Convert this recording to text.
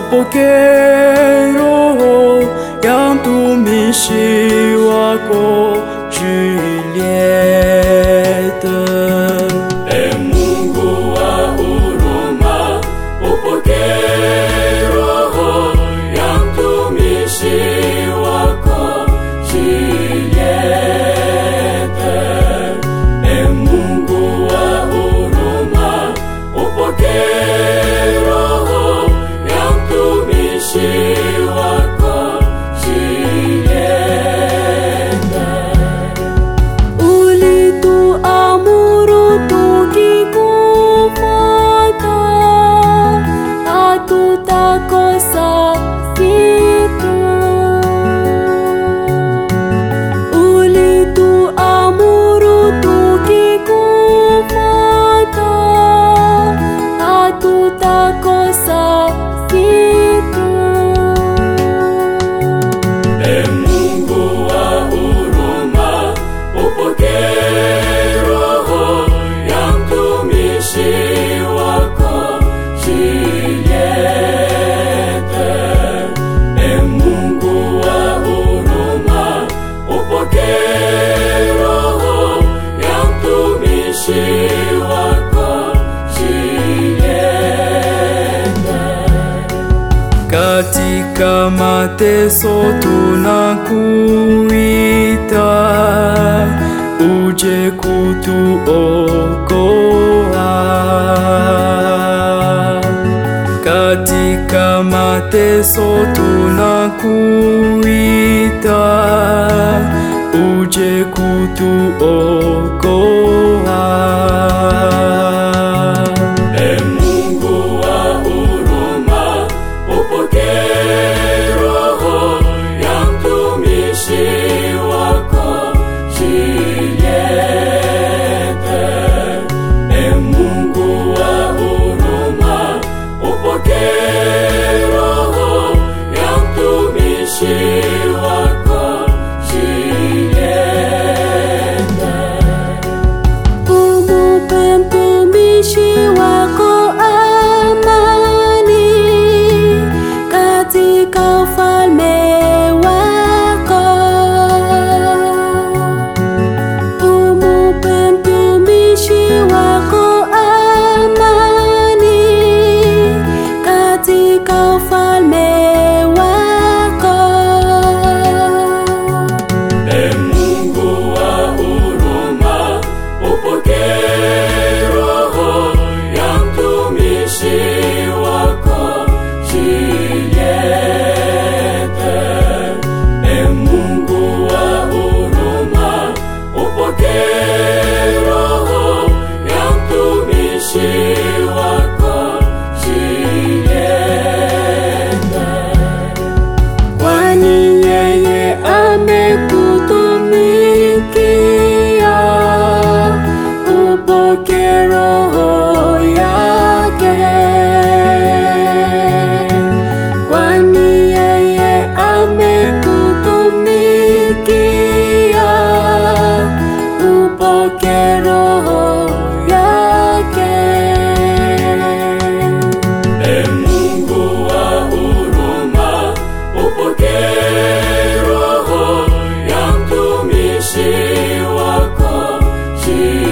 upokee roho ya mtumishi wako Julieta. E Mungu wa huruma, upokee roho ya mtumishi wako Julieta. E Mungu wa huruma, upokee roho ya mtumishi wako Julieta. Ulituamuru tukikufuata, hatutakosa kitu. Ulituamuru tukikufuata, hatutakosa kitu. E Mungu wa huruma, upokee roho ya mtumishi wako Julieta. E Mungu wa huruma, upokee roho ya mtumishi wako Julieta. Katika mateso tunakuita, uje kutuokoa. Katika mateso tunakuita, uje kutuokoa. E Mungu wa huruma, upokee roho ya mtumishi wako Julieta. E Mungu wa huruma, upokee roho ya mtumishi wako Julieta. Umupe mtumishi wako amani katika ufalme wako. Umupe mtumishi wako amani katika ufalme wako. E Mungu wa huruma, upokee roho ya mtumishi wako Julieta. E Mungu wa huruma, upokee roho ya mtumishi wako Julieta. Kwani yeye amekutumikia, upoke roho yake. Kwani yeye amekutumikia, upoke roho yake. E Mungu wa huruma, upokee roho ya mtumishi wako Julieta.